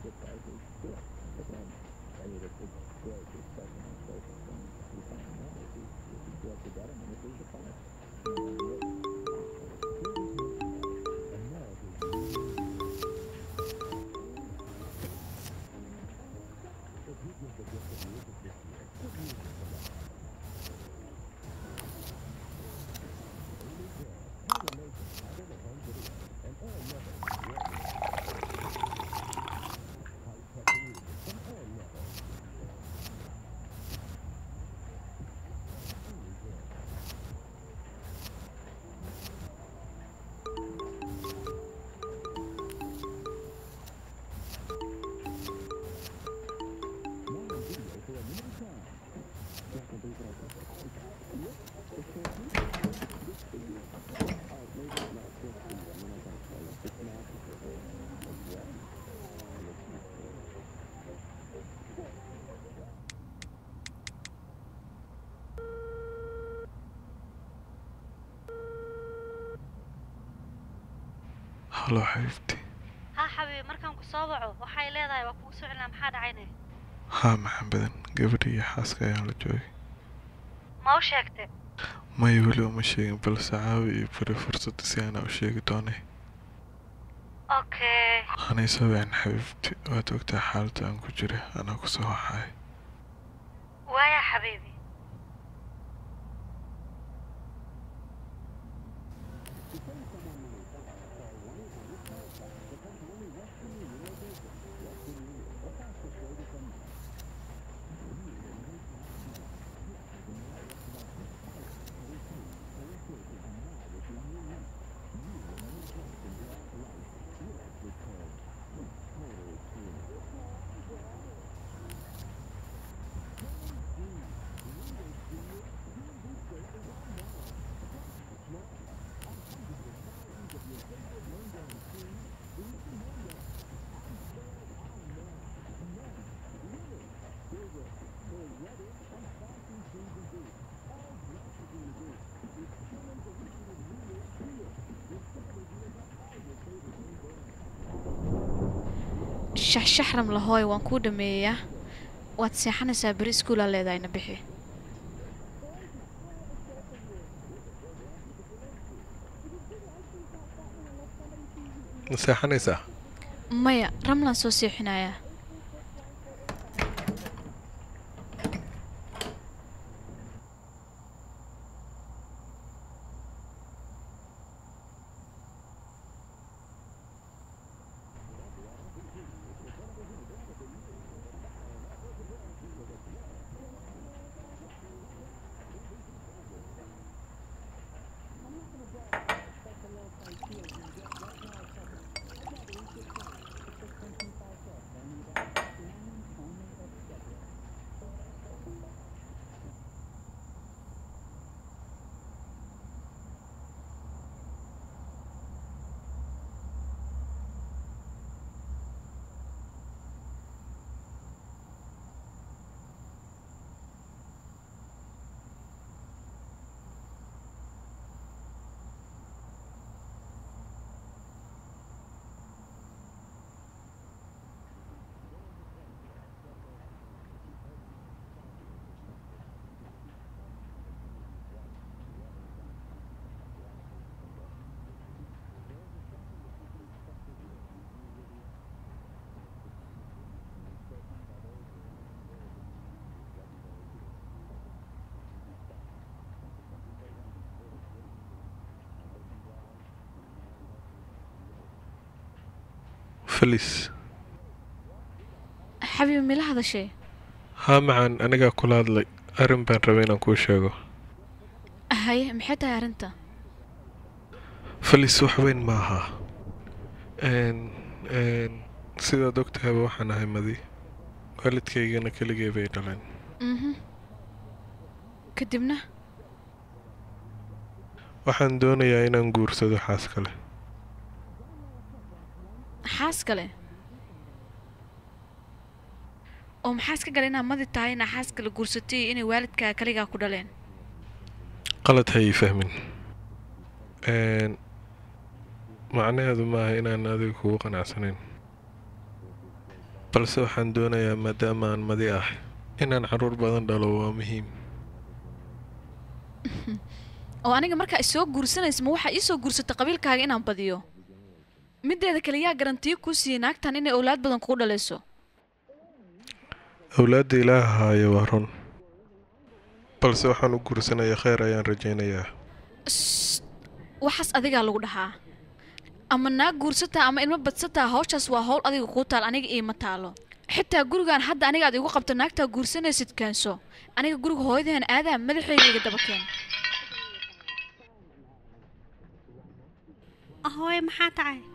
halo xabiibti haa xabiibi markaan ku soo waco waxay leedahay waa kugu soo celinaa maxaa dhacayne haa maxan badan gabadha iyo xaaska ayaan la joogay ma u sheegte maya weli uma sheegin balse caawi iyo bari fursadda si aanaa u sheegi doonay okay hanay sabeen xabiibti waad ogtaa xaaladda aan ku jira anaa ku soo waxaay waaya xabiibi shaxshaxram lahooy waan kuu dhameeyaa waad seexanaysaa beri iskuulaa leedahayna bixi ma seexanaysaa maya ramlaan soo seexinayaa felis xabiib mila hadashay haa macaan anigaa kula hadlay arrin baan rabay inaan kuu sheego haye maxay tahay arrinta felis wax weyn ma aha n n sidaad ogtahayba waxaan ahay madi waalidkaygana keligay bay dhaleen mhm kadibna waxaan doonayaa inaan guursado xaas kale xaas kale oo maxaa iska gala inaad madi tahay inaa xaas kale guursatay iyo inay waalidkaa kaligaa ku dhaleen qalad ha ii fahmin n macnaheedu maaha inaan adiga kugu qanacsanayn balse waxaan doonayaa maadaama aan madi ah inaan carruur badan dhalo waa muhiim oo aniga markaa isoo guursanaysa ma waxaa iisoo guursata qabiilkaaga inaan badiyo mideeda kale yaa garantiyo kuu siiyey naagtan inay owlaad badan kugu dhalayso awlaadda ilaaha haayo waa run balse waxaan u guursanaya kheyr ayaan rajaynayaa Sst, waxaas adigaa lagu dhahaa ama naag guursataa ama ilmo badsataa hawshaas waa hawl adiga kuu taal aniga iima taalo xitaa gurigaan hadda aniga aad igu qabto naagtaa guursanaysid keenso aniga guriga hooyadeen aadaa madaxeyga iga daba keen hooye maxaa tacay